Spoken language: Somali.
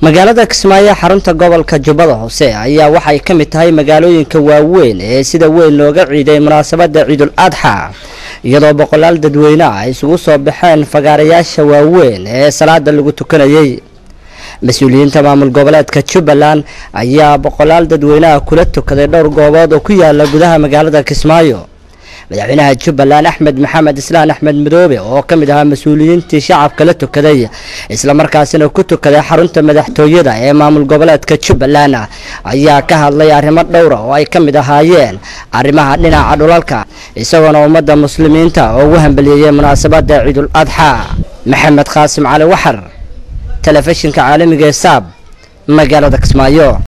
magaalada kismaayo xarunta gobolka jubbada hoose ayaa waxay ka mid tahay magaalooyinka waaweyn ee sida weyn looga ciiday munaasabada ciidul adxa iyadoo boqolaal dadweyne ah isugu soo baxeen fagaarayaasha waaweyn ee salaada lagu tukanayay mas-uuliyiinta maamul goboleedka jubbaland ayaa boqolaal dadweyneha kula tukaday dhowr goobood oo ku yaala gudaha magaalada kismaayo madaxweynaha jubbaland axmed maxamed islaan axmed madoobe oo ka mid ahaa mas-uuliyiintii shacabka la tukaday islamarkaasina ku tukaday xarunta madaxtooyada ee maamul goboleedka jubbaland ayaa ka hadlay arrimo dhowra oo ay ka mid ahaayeen arrimaha dhinaca dhulalka isagoona ummadda muslimiinta oo ugu hambaliyeeyay munaasabada ciidul adxa maxamed qaasim cali waxar telefishinka caalamiga ee saab magaalada kismaayo